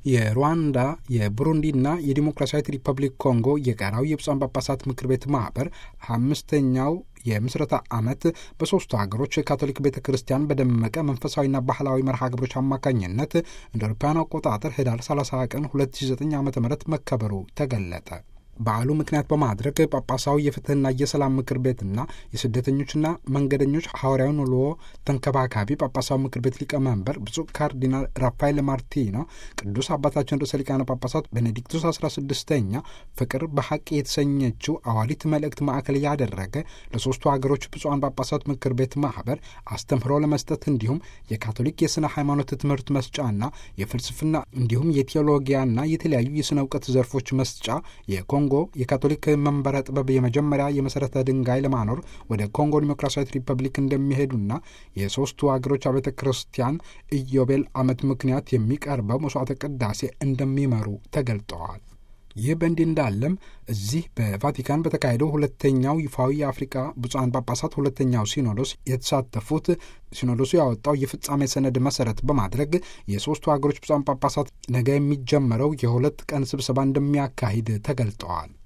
የሩዋንዳ የቡሩንዲና የዲሞክራሲያዊት ሪፐብሊክ ኮንጎ የጋራዊ የብፁዓን ጳጳሳት ምክር ቤት ማህበር አምስተኛው የምስረታ ዓመት በሦስቱ ሀገሮች ካቶሊክ ቤተ ክርስቲያን በደመቀ መንፈሳዊና ባህላዊ መርሃ ግብሮች አማካኝነት እንደ አውሮፓውያን አቆጣጠር ህዳር 30 ቀን 2009 ዓ ም መከበሩ ተገለጠ። በዓሉ ምክንያት በማድረግ ጳጳሳዊ የፍትህና የሰላም ምክር ቤትና የስደተኞችና መንገደኞች ሐዋርያዊ ኑሮ ተንከባካቢ ጳጳሳዊ ምክር ቤት ሊቀመንበር ብፁዕ ካርዲናል ራፋኤል ማርቲኖ ቅዱስ አባታችን ርዕሰ ሊቃነ ጳጳሳት ቤኔዲክቱስ 16ኛ ፍቅር በሐቅ የተሰኘችው አዋሊት መልእክት ማዕከል ያደረገ ለሦስቱ ሀገሮች ብፁዓን ጳጳሳት ምክር ቤት ማህበር አስተምህሮ ለመስጠት እንዲሁም የካቶሊክ የሥነ ሃይማኖት ትምህርት መስጫና የፍልስፍና እንዲሁም የቴዎሎጊያና የተለያዩ የሥነ እውቀት ዘርፎች መስጫ የኮ ኮንጎ የካቶሊክ መንበረ ጥበብ የመጀመሪያ የመሠረተ ድንጋይ ለማኖር ወደ ኮንጎ ዲሞክራሲያዊት ሪፐብሊክ እንደሚሄዱና የሦስቱ አገሮች አብያተ ክርስቲያን ኢዮቤል ዓመት ምክንያት የሚቀርበው መስዋዕተ ቅዳሴ እንደሚመሩ ተገልጠዋል። ይህ በእንዲህ እንዳለም እዚህ በቫቲካን በተካሄደው ሁለተኛው ይፋዊ የአፍሪካ ብፁዓን ጳጳሳት ሁለተኛው ሲኖዶስ የተሳተፉት ሲኖዶሱ ያወጣው የፍጻሜ ሰነድ መሰረት በማድረግ የሦስቱ ሀገሮች ብፁዓን ጳጳሳት ነገ የሚጀመረው የሁለት ቀን ስብሰባ እንደሚያካሂድ ተገልጠዋል።